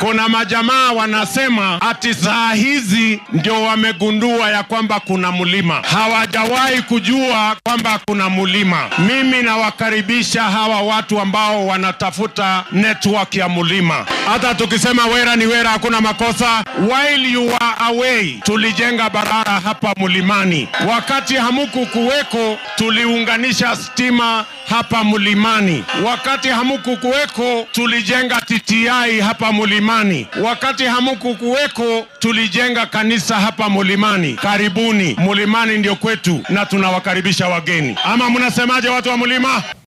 Kuna majamaa wanasema ati saa hizi ndio wamegundua ya kwamba kuna mlima, hawajawahi kujua kwamba kuna mlima. Mimi nawakaribisha hawa watu ambao wanatafuta network ya mlima. Hata tukisema wera ni wera, hakuna makosa. While you were away, tulijenga barabara hapa mlimani. Wakati hamuku kuweko, tuliunganisha stima hapa mlimani. Wakati hamuku kuweko, tulijenga TTI hapa mlimani. Wakati hamuku kuweko, tulijenga kanisa hapa mlimani. Karibuni, mlimani ndio kwetu, na tunawakaribisha wageni. Ama mnasemaje, watu wa mlima?